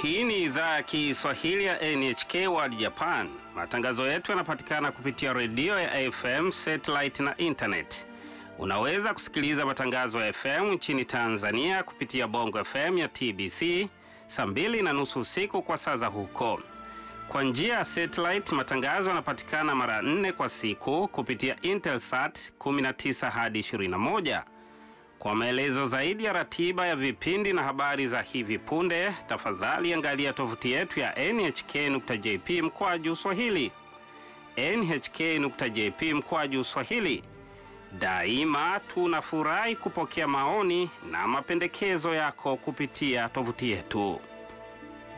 Hii ni idhaa ya Kiswahili ya NHK World Japan. Matangazo yetu yanapatikana kupitia redio ya AFM, satellite na internet. Unaweza kusikiliza matangazo ya FM nchini Tanzania kupitia Bongo FM ya TBC saa mbili na nusu usiku kwa saa za huko. Kwa njia ya satellite, matangazo yanapatikana mara nne kwa siku kupitia Intelsat 19 hadi 21. Kwa maelezo zaidi ya ratiba ya vipindi na habari za hivi punde, tafadhali angalia tovuti yetu ya nhk.jp mkwaju swahili. nhk.jp mkwaju swahili. Daima tunafurahi kupokea maoni na mapendekezo yako kupitia tovuti yetu.